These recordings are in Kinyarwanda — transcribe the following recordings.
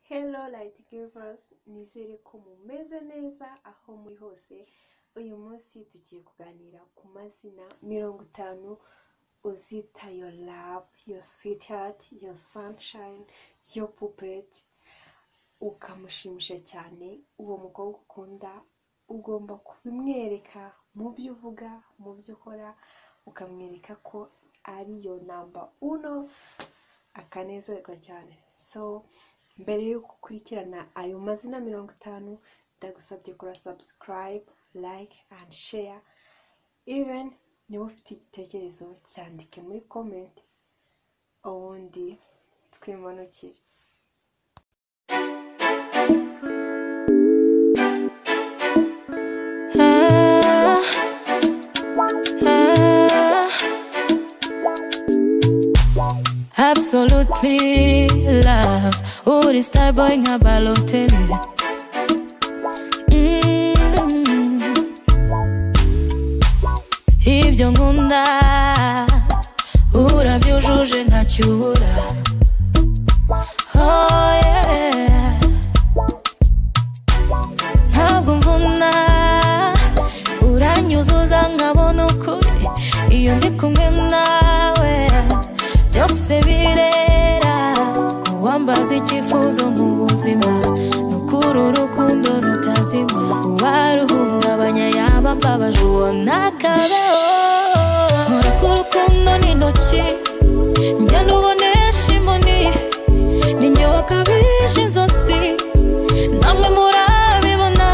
Hello Light Givers, nizere ko mumeze neza aho muri hose. Uyu munsi tugiye kuganira ku mazina mirongo itanu uzita your love, your sweetheart, your sunshine, your puppet, ukamushimisha cyane uwo mukobwa ukunda, ugomba kubimwereka mu byo uvuga, mu byo ukora, ukamwereka ko ari yo namba uno, akanezerwa cyane. So, mbere y'uko ukurikirana ayo mazina mirongo itanu ndagusabye kora subscribe like and share even niba ufite igitekerezo cyandike muri comment ubundi twimanukire Absolutely love. Oh, this type boy nga balotele. Mm. Ibyo nkunda urabyujuje ntacyubura. Oh yeah. Ntabwo mvuna uranyuzuza nkabona ukuri iyo ndi kumwe nawe byose birera uwambaza icyifuzo mu buzima ni ukuri urukundo rutazima uwaruhungabanya yaba mbabaje uwo ntakabeho nkora ku rukundo n'intoki njya nubonesha inkoni ni njye wakabije inzozi namwe murabibona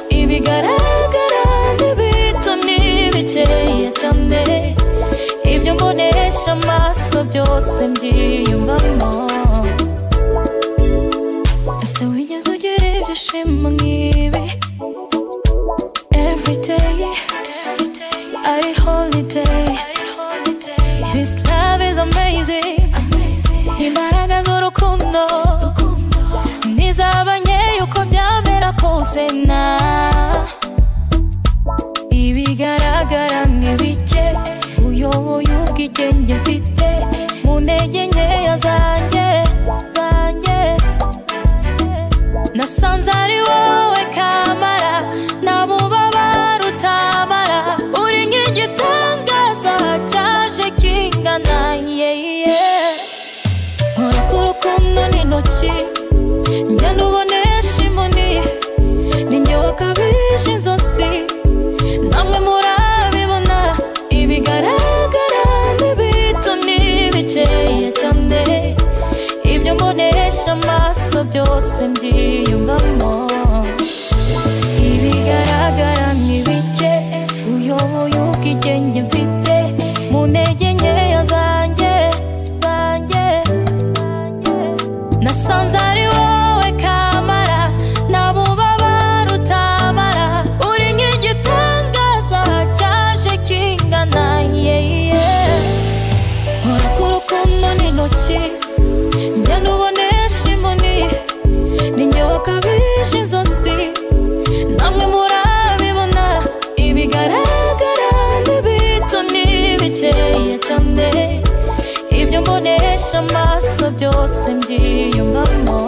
ibigaragara n'ibito n'ibikeya cyane ibyo mbonesha amaso byose mbyiyumvamo ese wigeze ugira ibyishimo nk'ibi every day ari holiday this love is amazing imbaraga z'urukundo ntizabanye uko byamera kose na ibigaragara ni bike uyoboye ubwigenge mfite mu ntege nkeya zanjye zanjye nasanze ari wowe kamara nta bubabara utamara uri nk'igitangaza cyaje kingana yeye nkora ku rukundo n'intoki njya nubonesha inkoni ni njye wakabije inzozi namwe murabibona ibigaragara n'ibito n'ibikeya cyane ibyo mbonesha amaso byose mbyiyumvamo ibigaragara n'ibike uyoboye ubwigenge mfite mu ntege nkeya zanjye zanjye nasanze ari wowe kamara nta bubabara utamara uri nk'igitangaza cyaje kingana yeye nkora ku rukundo n'intoki njya nubonesha inkoni ni njye wakabije inzozi namwe murabibona ibigaragara n'ibito n'ibikeya cyane ibyo mbonesha amaso byose mbyiyumvamo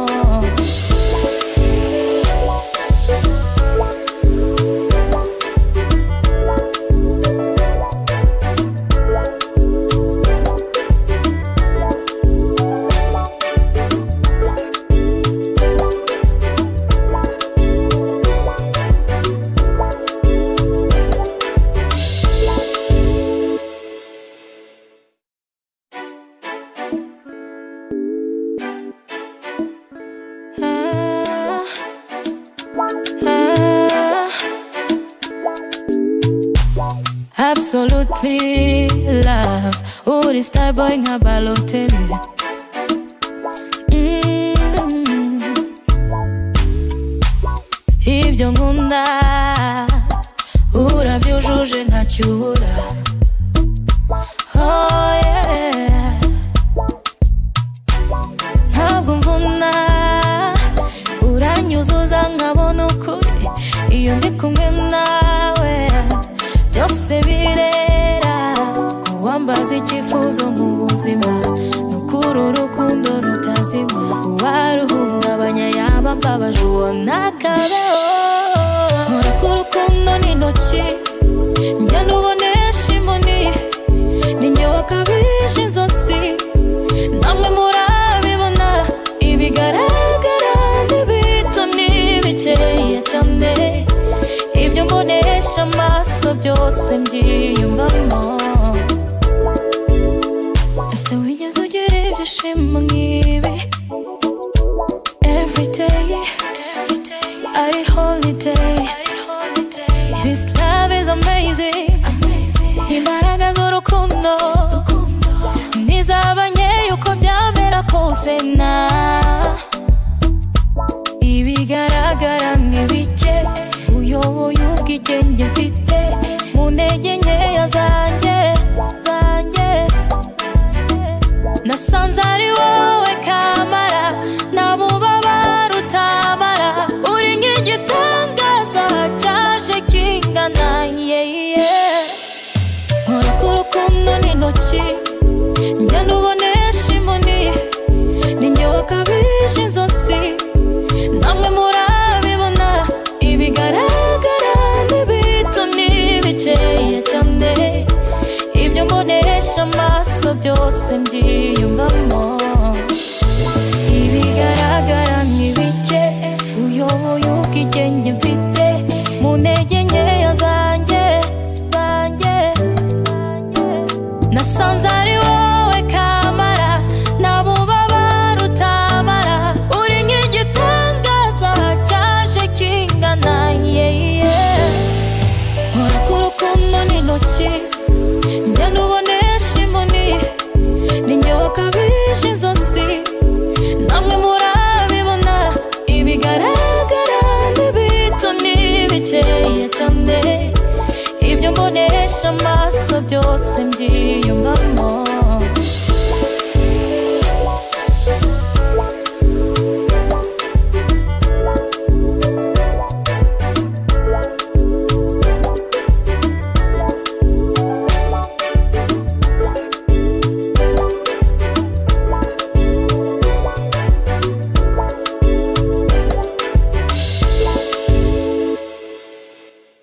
Ah, ah. Absolutely love. Oh, this type boy nga balotele. Mm. Ibyo nkunda urabyujuje ntacyubura. Oh yeah. ntabwo mvuna uranyuzuza nkabona ukuri iyo ndi kumwe nawe byose birera uwambaza icyifuzo mu buzima ni ukuri urukundo rutazima uwaruhungabanya yaba mbabaje ubona akabeho mureke urukundo ni intoki njya nubonesha inkoni ni njye wakabije inzozi namwe murabibona ibigaragara n'ibito n'ibikeya cyane ibyo mbonesha amaso byose mbyiyumvamo ese wigeze ugira ibyishimo nk'ibi every day ari holiday this love is amazing imbaraga z'urukundo ntizabanye uko byamera kose na ibigaragara ni bike uyoboye ubwigenge mfite mu ntege nkeya zanjye zanjye nasanze ari wowe kamara n'abubabara utamara uri nk'igitangaza cyaje kingana yeye nkureka urukundo n'intoki njya nubonesha inkoni ni njye wakabije inzozi namwe murabibona ibigaragara n'ibito n'ibikeya cyane ibyo mbonesha amaso byose mbyiyumvamo ibigaragara ni bike uyoboye ubwigenge mfite mu ntege nkeya zanjye zanjye nasanze ari wowe kamara n'abubabara utamara uri nk'igitangaza cyaje kingana yeye nkureka urukundo n'intoki njya nubonesha inkoni ni njye wakabije inzozi namwe murabibona ibigaragara n'ibito n'ibikeya cyane ibyo mbonesha amaso byose mbyiyumvamo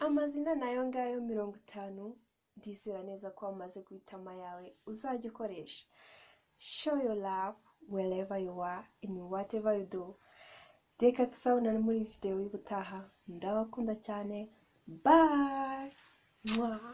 amazina nayo ngayo mirongo itanu ndizera neza ko wamaze guhita ama yawe uzajya ukoresha show your love wherever you are in whatever you do reka tuzabonane muri videwo y'ubutaha ndabakunda cyane bye mwah